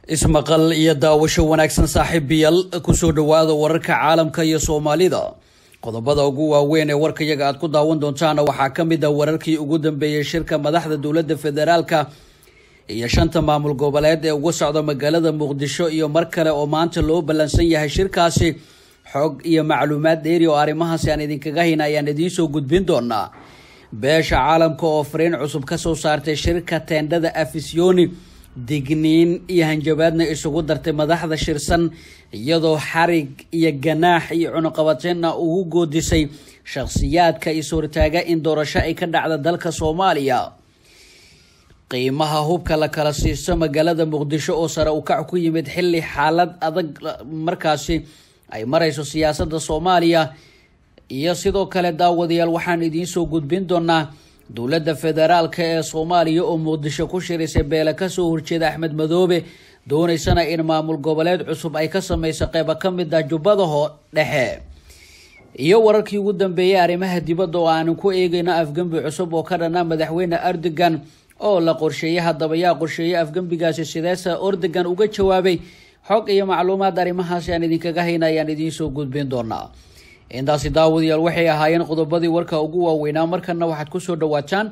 ismaqal iyo daawasho wanaagsan saaxiibayaal kusoo dhowaada wararka caalamka iyo soomaalida qodobada ugu waaweyn ee warkayaga aad ku daawan doontaana waxaa ka mid ah wararkii ugu dambeeyey shirka madaxda dowladda federaalka iyo shanta maamul goboleed ee uga socda magaalada muqdisho iyo mar kale oo maanta loo ballansan yahay shirkaasi xog iyo macluumaad dheeri oo arrimahaasi aan idinkaga hayna ayaan idiinsoo gudbin doonaa beesha caalamka oo fariin cusub kasoo saartay shirka teendhada afisyooni digniin iyo hanjabaadna isugu dartay madaxda shirsan iyadoo xarig iyo ganaax iyo cunuqabateenna ugu goodisay shakhsiyaadka is-hortaaga in doorasho ay ka dhacda dalka soomaaliya qiimaha hubka la kala siisto magaalada muqdisho oo sare u kac ku yimid xilli xaalad adag markaasi ay marayso siyaasadda soomaaliya iyo sidoo kale daawadayaal waxaan idiinsoo gudbin doonaa dowladda federaalka ee soomaaliya oo muqdisho ku shirisay beele kasoo horjeeda axmed madoobe dooneysana in maamul goboleed cusub ay ka sameyso qeyba ka mid ah jubbadaho dhexe iyo wararkii ugu dambeeyay arrimaha dibadda oo aanu ku eegeyno afgembi cusub oo ka dhana madaxweyne erdogan oo la qorsheeyey haddaba yaa qorsheeyay afgembigaasi sideesa erdogan uga jawaabay xog iyo macluumaad arrimahaasi aan idinkaga hayna ayaan idiinsoo gudbin doonaa intaasi daawadayaal waxay ahaayeen qodobadii warka ugu waaweynaa markana waxaad kusoo dhawaataan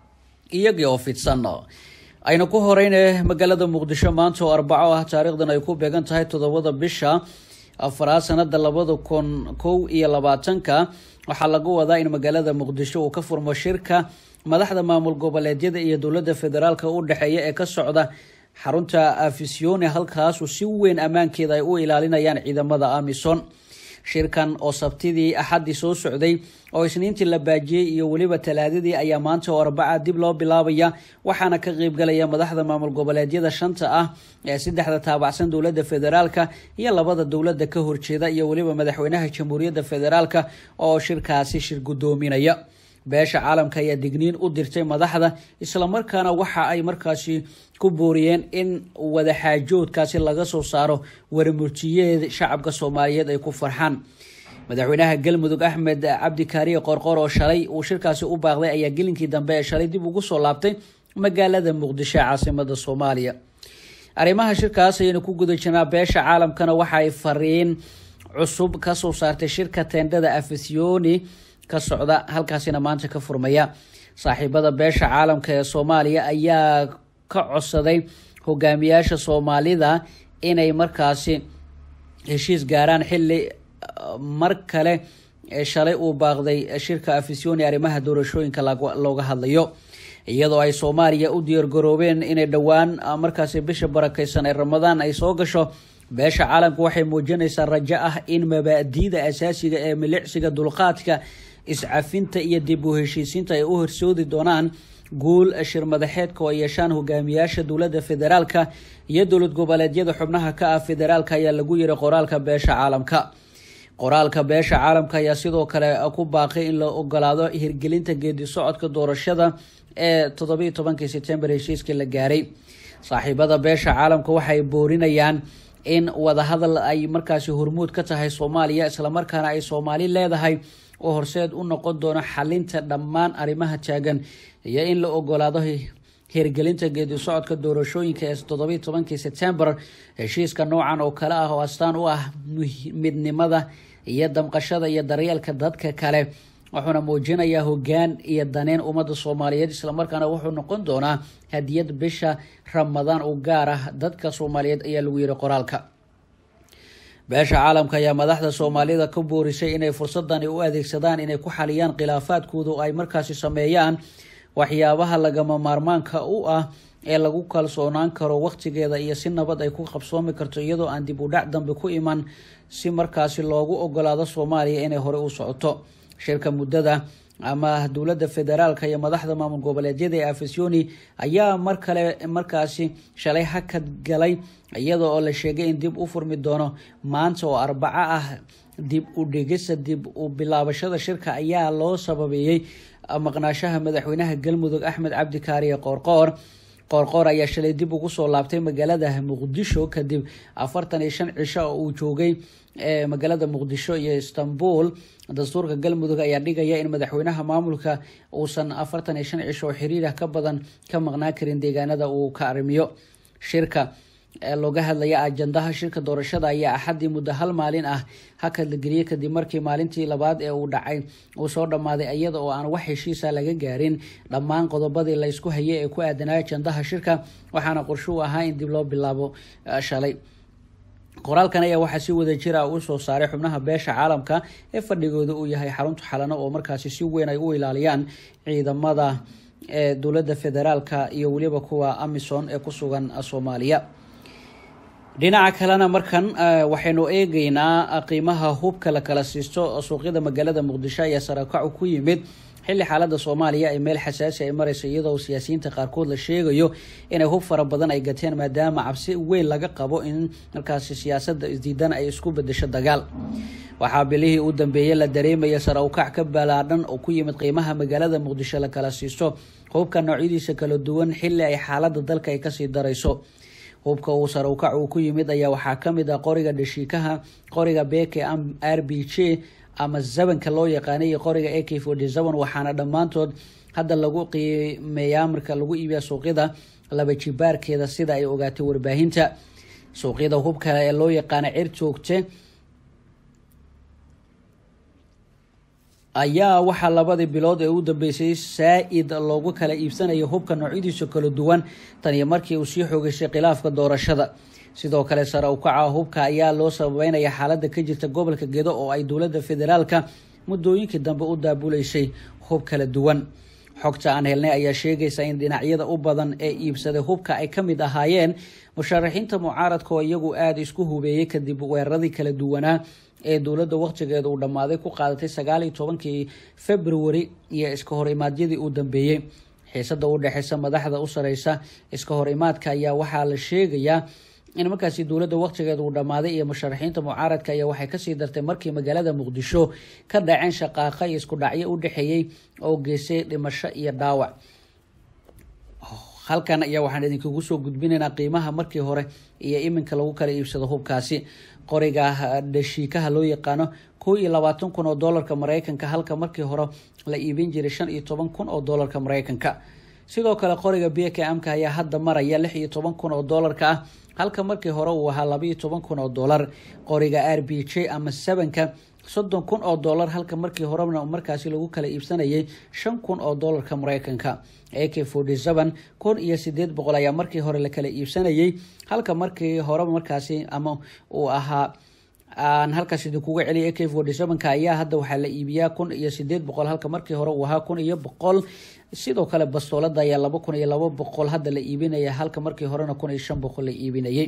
iyagii oo fidsan ayna ku horeyne magaalada muqdisho maanta oo arbaco ah taariikhdan ay ku beegan tahay toddobada bisha afaraad sanada labada kun kow iyo labaatanka waxaa lagu wadaa in magaalada muqdisho uu ka furmo shirka madaxda maamul goboleedyada iyo dowladda federaalka u dhexeeya ee ka socda xarunta afisyooni halkaasu si weyn ammaankeeda ay u ilaalinayaan ciidamada amison shirkan oo sabtidii axaddii soo socday oo isniintii la baajiyey iyo weliba talaadadii ayaa maanta oo arbaca dib loo bilaabaya waxaana ka qeybgalaya madaxda maamul goboleedyada shanta ah ee saddexda taabacsan dowladda federaalka iyo labada dowladda ka horjeeda iyo weliba madaxweynaha jamhuuriyadda federaalka oo shirkaasi shir guddoominaya beesha caalamka ayaa digniin u dirtay madaxda islamarkaana waxa ay markaasi ku booriyeen in wadaxaajoodkaasi laga soo saaro waramurtiyeed shacabka soomaaliyeed ay ku farxaan madaxweynaha galmudug axmed cabdi kaariye qorqor oo shalay uu shirkaasi u baaqday ayaa gelinkii dambe ee shalay dib ugu soo laabtay magaalada muqdisho ee caasimada soomaaliya arrimaha shirkaas ayaynu ku guda jirnaa beesha caalamkana waxa ay fariin cusub kasoo saartay shirka teendhada afisyooni ka socda halkaasina maanta ka furmaya saaxiibada beesha caalamka ee soomaaliya ayaa ka codsaday hogaamiyaasha soomaalida inay markaasi heshiis gaaraan xilli mar kale shalay uu baaqday shirka afisyooni arrimaha doorashooyinka looga hadlayo iyadoo ay soomaaliya u diyaargaroobeen inay dhowaan markaasi bisha barakeysan ee ramadaan ay soo gasho beesha caalamka waxay muujinaysaa rajo ah in mabaadiida asaasiga ee milicsiga dulqaadka iscafinta iyo dib u heshiisiinta ay u horsoodi doonaan guul shir madaxeedka oo ay yeeshaan hogaamiyaasha dowladda federaalka iyo dowlad goboleedyada xubnaha ka ah federaalka ayaa lagu yiri qoraalka beesha caalamka qoraalka beesha caalamka ayaa sidoo kale ku baaqay in la ogolaado hirgelinta geedi socodka doorashada ee toddobiiyo tobankii sebtembar heshiiskii la gaaray saaxiibada beesha caalamka waxay boorinayaan in wadahadal ay markaasi hormuud ka tahay soomaaliya islamarkaana ay soomaali leedahay oo horseed u noqon doono xalinta dhammaan arrimaha taagan iyo in la ogolaado hirgelinta geedi socodka doorashooyinka ee toddobiiyo tobankii sebtembar heshiiska noocan oo kale ah oo astaan u ah midnimada iyo damqashada iyo daryeelka dadka kale wuxuuna muujinayaa hogaan iyo daneyn ummadda soomaaliyeed islamarkaana wuxuu noqon doonaa hadiyad bisha ramadaan u gaar ah dadka soomaaliyeed ayaa lagu yiri qoraalka beesha caalamka ayaa madaxda soomaalida ka boorisay inay fursadani u adeegsadaan inay ku xaliyaan khilaafaadkooda oo ay markaasi sameeyaan waxyaabaha lagama maarmaanka u ah ee lagu kalsoonaan karo waqtigeeda iyo si nabad ay ku qabsoomi karto iyadoo aan dib u dhac dambe ku iman si markaasi loogu ogolaado soomaaliya inay hore u socoto shirka muddada ama dowladda federaalka iyo madaxda maamul goboleedyada ee afisyooni ayaa mar kale markaasi shalay hakad galay iyada oo la sheegay in dib u furmi doono maanta oo arbaco ah dib u dhigista dib u bilaabashada shirka ayaa loo sababeeyey maqnaashaha madaxweynaha galmudug axmed cabdi kaariye qoorqoor qoorqoor ayaa shalay dib ugu soo laabtay magaalada muqdisho kadib afartan iyo shan cisho oo uu joogay magaalada muqdisho iyo istanbul dastuurka galmudug ayaa dhigaya in madaxweynaha maamulka uusan afartan iyo shan cisho oo xiriirah ka badan ka maqnaan karin deegaanada uu ka arrimiyo shirka looga hadlaya ajandaha shirka doorashada ayaa axaddii muddo hal maalin ah hakad la geliyey kadib markii maalintii labaad ee uu dhacay uu soo dhammaaday iyada oo aan wax heshiisa laga gaarin dhammaan qodobadii la ysku hayay ee ku aadanaa ajandaha shirka waxaana qorsho u ahaa in dib loo bilaabo shalay qoraalkan ayaa waxaa si wada jira u soo saaray xubnaha beesha caalamka ee fadhigooda uu yahay xarunta xalano oo markaasi si weyn ay u ilaaliyaan ciidamada ee dowladda federaalka iyo weliba kuwa amison ee ku sugan soomaaliya dhinaca kalena markan waxaynu eegeynaa qiimaha hubka la kala siisto suuqyada magaalada muqdisho ayaa sarakacu ku yimid xilli xaalada soomaaliya ay meel xasaasi ay mareyso iyadoo siyaasiyiinta qaarkood la sheegayo inay hub fara badan ay gateen maadaama cabsi weyn laga qabo in markaasi siyaasada isdiidan ay isku bedesho dagaal waxaa bilihii u dambeeyey la dareemaya sara ukac ka balaadhan oo ku yimid qiimaha magaalada muqdisho la kala siisto hubka noocyadiisa kala duwan xilli ay xaalada dalka ay kasii darayso hubka uu sare ukac uu ku yimid ayaa waxaa kamid ah qoriga dhashiikaha qoriga beke r b j ama zabanka loo yaqaanay iyo qoriga a k forty seven waxaana dhammaantood hadda lagu qiimeeyaa marka lagu iibiya suuqyada laba jibaarkeeda sida ay ogaatay warbaahinta suuqyada hubka ee loo yaqaana cir joogte ayaa waxaa labadii bilood ee u dambeysay saa-id loogu kala iibsanaya hubka noocyadiisa kala duwan tan iyo markii uu sii xoogeysay khilaafka doorashada sidoo kale sare ukaca hubka ayaa loo sababeynaya xaalada ka jirta gobolka gedo oo ay dowladda federaalka muddooyinkii dambe u daabuleysay hub kala duwan xogta aan helnay ayaa sheegaysa in dhinacyada u badan ee iibsaday hubka ay ka mid ahaayeen musharaxiinta mucaaradka oo iyagu aada isku hubeeyey kadib weeraradii kala duwanaa ee dowladda waqtigeeda uu dhammaaday ku qaadatay sagaal iyo tobankii february iyo iska hor imaadyadii uu dambeeyey xiisada u dhexeysa madaxda u sareysa iska hor imaadka ayaa waxaa la sheegayaa in markaasi dowladda waqtigeeda uu dhammaaday iyo musharaxiinta mucaaradka ayaa waxay kasii dartay markii magaalada muqdisho ka dhaceen shaqaaqa iyo isku dhacyo u dhexeeyey oo geystay dhimasho iyo dhaawac halkan ayaa waxaan idinkugu soo gudbinaynaa qiimaha markii hore iyo iminka lagu kala iibsado hubkaasi qoriga dhashiikaha loo yaqaano kow iyo labaatan kun oo doolarka mareykanka halka markii hore la iibin jiray shan iyo toban kun oo doolarka mareykanka sidoo kale qoriga bkmka ayaa hadda maraya lix iyo toban kun oo doolarka ah halka markii hore uu ahaa laba iyo toban kun oo doolar qoriga r b j ama sebanka soddon kun oo doolar halka markii horena markaasi lagu kala iibsanayay shan kun oo doolarka mareykanka a k forty seven kun iyo sideed boqol ayaa markii hore la kala iibsanayay halka markii hore markaasi ama uu ahaa aan halkaas idinkuga celiya a k forty sevenka ayaa hadda waxaa la iibiyaa kun iyo sideed boqol halka markii hore uu ahaa kun iyo boqol sidoo kale bastoolada ayaa laba kun iyo laba boqol hadda la iibinaya halka markii horena kun iyo shan boqol la iibinayay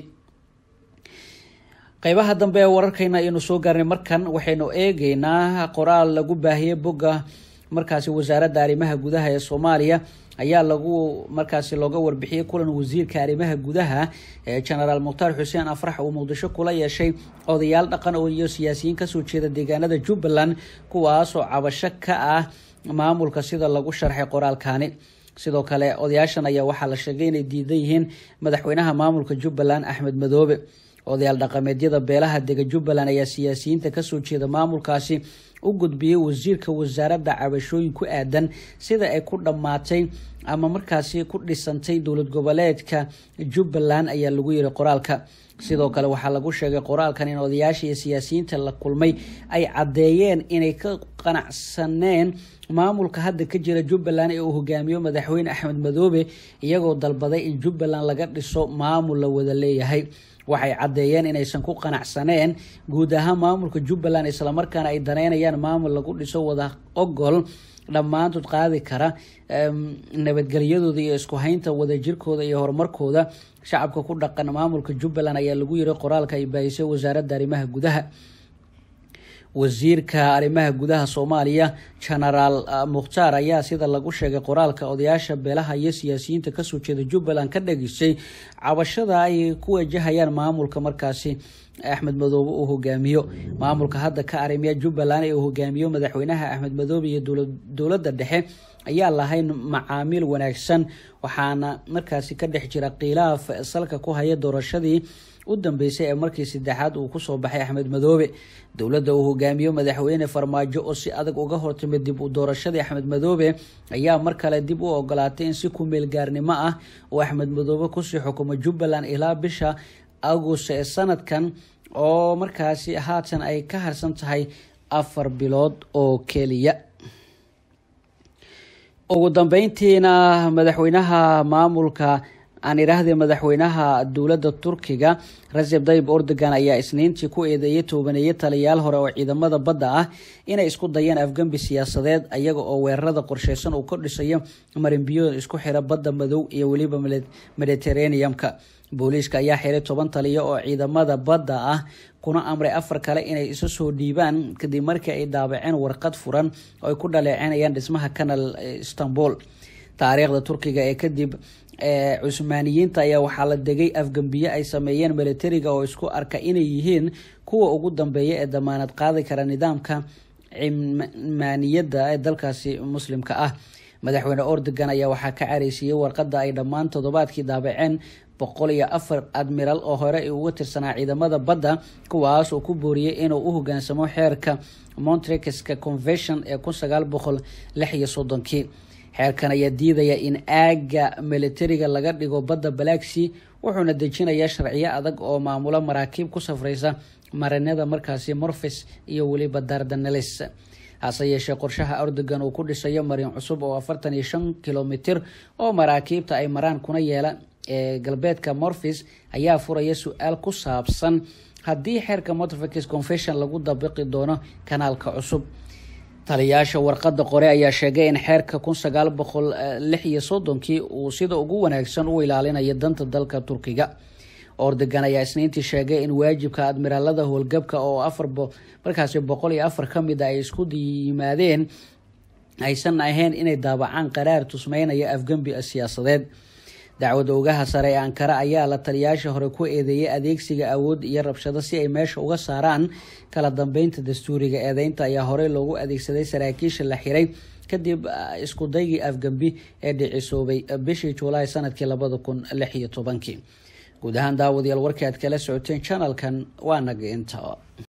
qeybaha dambe ee wararkayna ayaynu soo gaarnay markan waxaynu eegeynaa qoraal lagu baahiyey bogga markaasi wasaaradda arrimaha gudaha ee soomaaliya ayaa lagu markaasi looga warbixiyey kulan wasiirka arrimaha gudaha ee genaraal mukhtaar xuseen afrax uu muqdisho kula yeeshay odayaal dhaqan oo iyo siyaasiyiin kasoo jeeda deegaanada jubbaland kuwaasoo cabasho ka ah maamulka sida lagu sharxay qoraalkani sidoo kale odayaashan ayaa waxaa la sheegay inay diidan yihiin madaxweynaha maamulka jubbaland axmed madoobe odayaal dhaqameedyada beelaha dega jubbaland ayaa siyaasiyiinta kasoo jeeda maamulkaasi u gudbiyey wasiirka wasaaradda cabashooyin ku aadan sida ay ku dhammaatay ama markaasi ku dhisantay dowlad goboleedka jubbaland ayaa lagu yiri qoraalka sidoo kale waxaa lagu sheegay qoraalkan in odayaasha iyo siyaasiyiinta la kulmay ay caddeeyeen inay ka qanacsaneen maamulka hadda ka jira jubbaland ee uu hogaamiyo madaxweyne axmed madoobe iyagoo dalbaday in jubbaland laga dhiso maamul la wada leeyahay waxay caddeeyeen inaysan ku qanacsaneen guud ahaan maamulka jubbaland islamarkaana ay daneynayaan maamul lagu dhiso wada ogol dhammaantood qaadi kara nabadgelyadooda iyo isku haynta wadajirkooda iyo horumarkooda shacabka ku dhaqan maamulka jubbaland ayaa lagu yiri qoraalka ay baahisay wasaaradda arrimaha gudaha wasiirka arrimaha gudaha soomaaliya genaraal mukhtaar ayaa sida lagu sheegay qoraalka odayaasha beelaha iyo siyaasiyiinta kasoo jeeda jubbaland ka dhagisay cabashada ay ku wajahayaan maamulka markaasi axmed madoobe uu hogaamiyo maamulka hadda ka arrimiya jubbaland ee uu hogaamiyo madaxweynaha axmed madoobe iyo dowladda dhexe ayaa lahayn macaamiil wanaagsan waxaana markaasi ka dhex jira khilaaf salka ku haya doorashadii u dambeysay ee markii saddexaad uu kusoo baxay axmed madoobe dowladda uu hogaamiyo madaxweyne farmaajo oo si adag uga hortimid dib u doorashadii axmed madoobe ayaa mar kale dib u ogolaatay in si kumeel gaarnimo ah uu axmed madoobe kusii xukumo jubbaland ilaa bisha agost ee sanadkan oo markaasi haatan ay ka harsan tahay afar bilood oo keliya ugu dambeyntiina madaxweynaha maamulka aan idhaahdee madaxweynaha dowladda turkiga recep tayyib erdogan ayaa isniintii ku eedeeyay toobaneeye taliyaal hore oo ciidamada badda ah inay isku dayeen afgembi siyaasadeed ayaga oo weerarada qorsheysan uu ka dhisayo marinbiyood isku xira badda madow iyo weliba mediterraneum-ka booliiska ayaa xiray toban taliyo oo ciidamada badda ah kuna amray afar kale inay isu soo dhiibaan kadib markii ay daabaceen warqad furan oo ay ku dhaleecinayaan dhismaha canal istanbul taariikhda turkiga ee kadib cusmaaniyiinta ayaa waxaa la degay afgembiye ay sameeyeen militariga oo isku arka inay yihiin kuwa ugu dambeeya ee damaanad qaadi kara nidaamka cimaaniyadda ee dalkaasi muslimka ah madaxweyne ordogan ayaa waxaa ka careysiiyey warqada ay dhammaan toddobaadkii daabaceen boqol iyo afar admiral oo hore uga tirsanaa ciidamada badda kuwaas oo ku booriyey inuu u hogaansamo xeerka montrekeska convention ee kun sagaal boqol lix iyo soddonkii xeerkan ayaa diidaya in aaga militariga laga dhigo badda balaagsea wuxuuna dejinayaa sharciyo adag oo maamulo maraakiib ku safreysa marinada markaasi morfis iyo weliba dardanelis hase yeeshee qorshaha erdogan uu ku dhisayo marin cusub oo afartan iyo shan kilomitir oo maraakiibta ay maraan kuna yeela ee galbeedka morfis ayaa furaya su-aal ku saabsan haddii xeerka motrfix confession lagu dabiqi doono kanaalka cusub taliyaasha warqada qore ayaa sheegay in xeerka kun sagaal boqol lix iyo soddonkii uu sida ugu wanaagsan u ilaalinayo danta dalka turkiga ordogan ayaa isniintii sheegay in waajibka admiraalada howlgabka oo afar markaasi boqol iyo afar ka mid a ay isku yimaadeen aysan ahayn inay daabacaan qaraar tusmeynaya afgembi siyaasadeed dacwada ogaha sare ee ankara ayaa la taliyaasha hore ku eedeeyay adeegsiga awood iyo rabshado si ay meesha uga saaraan kala dambeynta dastuuriga eedeynta ayaa horey loogu adeegsaday saraakiisha la xiray kadib isku daygii afgembi ee dhicisoobay bishii juulaay sanadkii labada kun lix iyo tobankii guud ahaan daawadayaal warkii aad kala socoteen janalkan waa naga inta